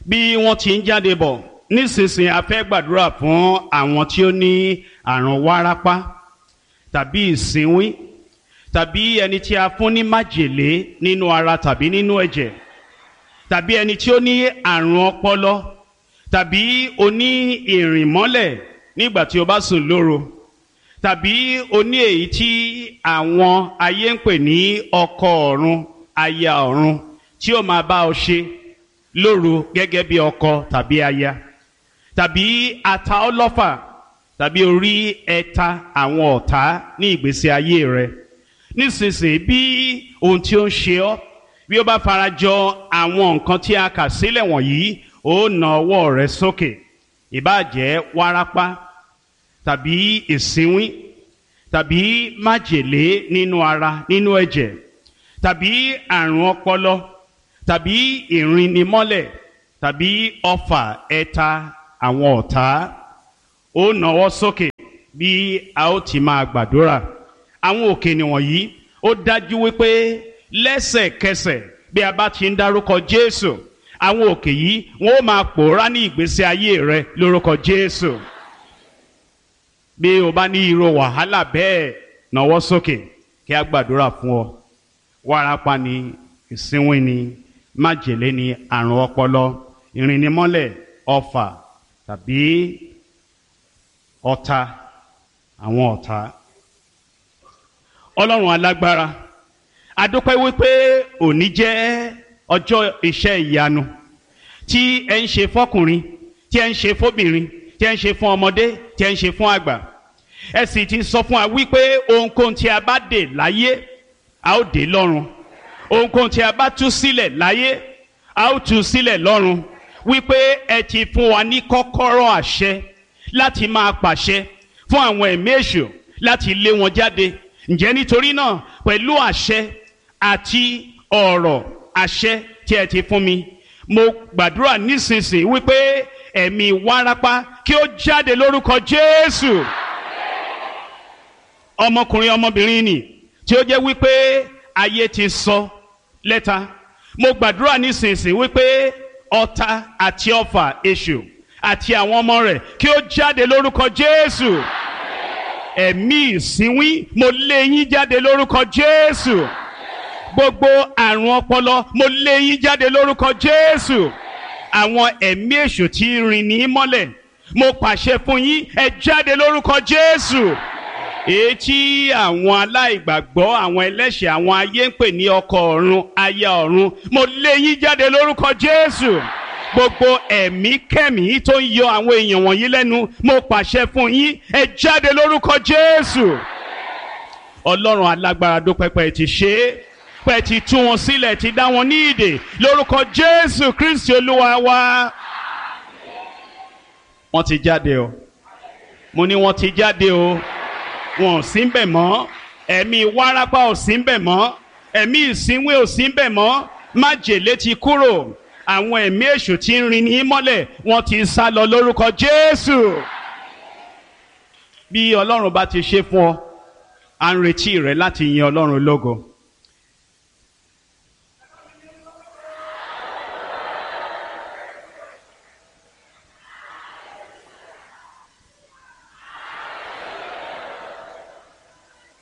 bí wọ́n ti ń jáde bọ̀ nísinsìnyí a fẹ́ gbàdúrà fún àwọn tí ó ní àrùn wárápá tàbí ìsínwín tàbí ẹni tí a fún ní májèlé nínú ara tàbí nínú ẹ̀jẹ̀ tàbí ẹni tí ó ní àrùn ọpọlọ tàbí oní ìrìnmọ́lẹ̀ nígbà tí o bá sùn lóru tàbí oní èyí tí àwọn ayé ń pè ní ọkọ ọ̀run aya ọ̀run tí ó máa bá ọ ṣe lóru gẹ́gẹ́ bí ọkọ tàbí aya tàbí ata ọlọ́fà tàbí orí ẹ̀ta àwọn ọ̀tá ní ìgbésí ayé rẹ nísinsìnyí bí ohun tí ó ń ṣe ọ́ bí ó bá farajọ àwọn nǹkan tí a kà sílẹ̀ wọ̀nyí ó na ọwọ́ rẹ sókè ìbáàjẹ́ wárápá tàbí ìsínwín tàbí májèlé nínú ara nínú ẹ̀jẹ̀ tàbí àrùn ọpọlọ tàbí ìrìnnimọ́lẹ̀ tàbí ọfà ẹ̀ta àwọn ọ̀tá ó nawọ́ sókè bí a ó ti máa gbàdúrà àwọn òkè nìwọ̀nyí ó dájú wípé lẹ́sẹ̀kẹsẹ̀ bí a bá ti ń dárúkọ Jésù àwọn òkè yìí wọn ó máa pòórá ní ìgbésí ayé rẹ lórúkọ Jésù bí o bá ní irú wàhálà bẹ́ẹ̀ nawọ́ sókè kí a gbàdúrà fún ọ wárápá ni ìsínwín ni májèlé ni àrùn ọpọlọ ìrìnnimọ́lẹ̀ ọfà tàbí ọ̀tá àwọn ọ̀tá ọlọ́run alágbára adúpẹ́ wípé òní jẹ́ ọjọ́ iṣẹ́ ìyanu tí ẹ ń ṣe fọ́kùnrin tí ẹ ń ṣe fóbìnrin tí ẹ ń ṣe fún ọmọdé tí ẹ ń ṣe fún àgbà ẹ sì ti sọ fún wa wípé ohunkóhun tí a bá dè láyé a ó dè lọ́run ohunkóhun tí a bá tú sílẹ̀ láyé a ó tú sílẹ̀ lọ́run wípé ẹ ti fún wa ní kọ́kọ́rọ́ àṣẹ láti máa pàṣẹ fún àwọn ẹ̀mí èṣù láti lé wọn jáde ǹjẹ́ nítorí náà pẹ̀lú àṣẹ àti ọ̀rọ̀ àṣẹ tí ẹ ti fún mi mo gbàdúrà nísinsìnyí wípé ẹ̀mí wárápá kí ó jáde lórúkọ Jésù ọmọkùnrin ọmọbìnrin nì tí ó jẹ́ wípé ayé ti sọ lẹ́ta mo gbàdúrà nísinsìnyí wípé ọ̀tá àti ọfà èṣù àti àwọn ọmọ rẹ̀ kí ó jáde lórúkọ Jésù ẹ̀mí ìsínwín mo lé yín jáde lórúkọ Jésù gbogbo àrùn ọpọlọ mo lé yín jáde lórúkọ Jésù àwọn ẹ̀mí èṣù tí rìn ní mọ́lẹ̀ mo pàṣẹ fún yín ẹ jáde lórúkọ Jésù èyí tí àwọn aláìgbàgbọ́ àwọn ẹlẹ́ṣẹ̀ àwọn ayé ń pè ní ọkọ ọ̀run aya ọ̀run mo lé yín jáde lórúkọ Jésù gbogbo ẹ̀mí kẹ́mí tó ń yọ àwọn èèyàn wọ̀nyí lẹ́nu mo pàṣẹ fún yín ẹ jáde lórúkọ Jésù Ọlọ́run alágbára dópẹ́pẹ́ ti ṣe é pẹ́ ti tú wọn sílẹ̀ ti dá wọn ní ìdè lórúkọ Jésù Kristi Olúwa wa wọ́n ti jáde o mo ní wọ́n ti jáde o wọn ò sí ń bẹ̀ mọ́ ẹ̀mí wárápá ò sí ń bẹ̀ mọ́ ẹ̀mí ìsínwé ò sí ń bẹ̀ mọ́ májèlé ti kúrò àwọn ẹ̀mí èṣù tí ń rin ní mọ́lẹ̀ wọ́n ti sá lọ lórúkọ Jésù bí Ọlọ́run bá ti ṣe fún ọ à ń retí rẹ láti yin Ọlọ́run lógo